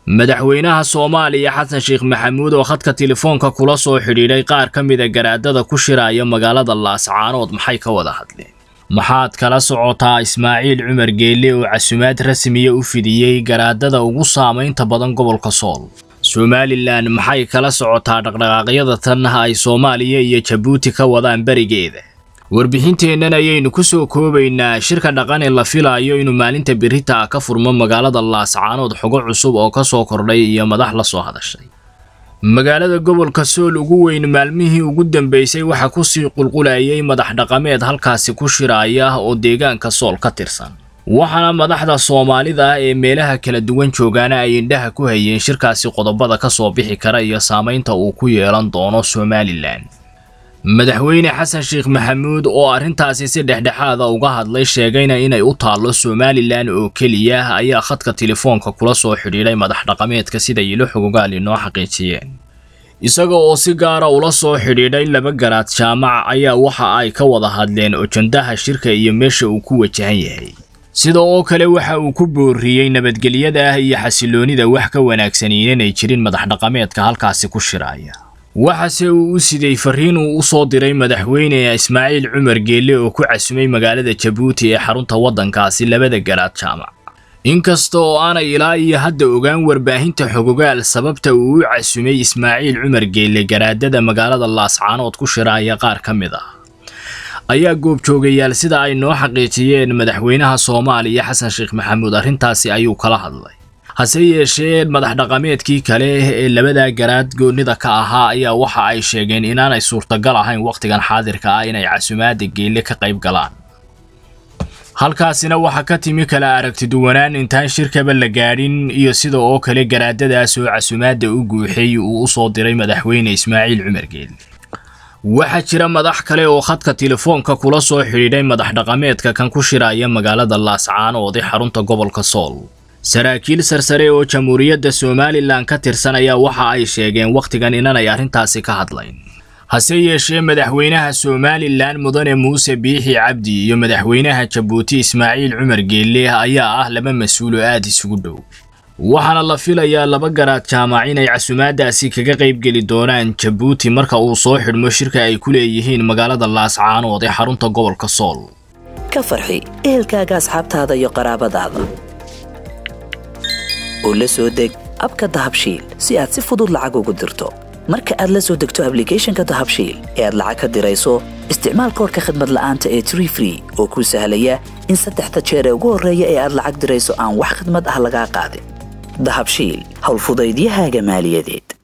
madaxweynaha soomaaliya xasan sheekh maxamuud oo khadka telefoonka kula soo xidhiidhay qaar ka mida garaadada ku shiraya magaalada laascaanood maxay ka wada hadleen maxaad kala socotaa ismaaciil cumar geelle oo casumaad rasmiya u fidiyey garaadada ugu saamaynta badan gobolka sool somalilan maxay kala socotaa dhaqdhaqaaqyada tan ay soomaaliya iyo jabuuti ka wadaan berigeeda warbixinteennan ayaynu ku soo koobaynaa shirka dhaqan ee la filayo inuu maalinta berita ka furmo magaalada laascaanood xogo cusub oo ka soo kordhay iyo madax la soo hadashay magaalada gobolka sool ugu weyn maalmihii ugu dambeysay waxaa kusii qulqulayay madax dhaqameed halkaasi ku shiraya oo deegaanka sool ka tirsan waxaana madaxda soomaalida ah ee meelaha kala duwan joogaana ay indhaha ku hayeen shirkaasi qodobada ka soo bixi kara iyo saamaynta uu ku yeelan doono somalilan madaxweyne xasan sheekh maxamuud oo arrintaasi si dhexdhexaada uga hadlay sheegayna inay u taallo somalilan oo keliya ayaa khadka telefoonka kula soo xidhiidhay madax dhaqameedka sida ilo xogogaal inoo xaqiijiyeen isaga oo si gaara ula soo xidhiidhay laba garaad jaamac ayaa waxa ay ka wada hadleen ojandaha shirka iyo meesha uu ku wajahan yahay sida oo kale waxa uu ku booriyey nabadgelyada ah iyo xasiloonida wax ka wanaagsan inanay jirin madax dhaqameedka halkaasi ku shiraya waxaase uu u siday fariin uu u soo diray madaxweyne ismaaciil cumar geelle oo ku casumay magaalada jabuuti ee xarunta waddankaasi labada garaad jaamac inkasta oo aanay ilaa iyo hadda ogaan warbaahinta xogogaal sababta uu u casumay ismaaciil cumar geelle garaadada magaalada laascaanood ku shiraaya qaar ka mid ah ayaa goobjoogayaal sida ay noo xaqiijiyeen madaxweynaha soomaaliya xasan sheekh maxamuud arrintaasi ayuu kala hadlay hase yeeshee madax dhaqameedkii kale ee labada garaad goonnida ka ahaa ayaa waxa ay sheegeen inaanay suurtagal ahayn wakhtigan xaadirka ah inay casumaada geelle ka qayb galaan halkaasina waxaa ka timi kala aragtiduwanaan intaan shirkaba la gaadhin iyo sida oo kale garaadadaas oo casumaadda u guuxay uu u soo diray madaxweyne ismaaciil cumar geelle waxaa jira madax kale oo khadka telefoonka kula soo xidhiidhay madax dhaqameedka kan ku shiraya magaalada laascaanood ee xarunta gobolka sool saraakiil sarsare oo jamhuuriyadda somalilan ka tirsan ayaa waxa ay sheegeen wakhtigan inanay arrintaasi ka hadlayn hase yeeshee madaxweynaha somalilan mudane muuse biixi cabdi iyo madaxweynaha jabuuti ismaaciil cumar geelle ayaa ah laba mas-uulo aad isugu dhow waxaana la filayaa laba garaad jaamac inay casumaadaasi kaga qaybgeli doonaan jabuuti marka uu soo xidhmo shirka ay ku leeyihiin magaalada laascaanood ee xarunta gobolka sool ka farxi ehelkaaga asxaabtaada iyo qaraabadaada oo la soo deg abka dahabshiil si aad si fudud lacag ugu dirto marka aad la soo degto ablicathonka dahabshiil ee aad lacag ka dirayso isticmaal koorka khadmad la'aanta ee tree free oo kuu sahlaya in saddexda jeer ee ugu horreeya ee aad lacag dirayso aan wax khidmad ah lagaa qaadin dahabshiil howlfudaydiyahaaga maaliyadeed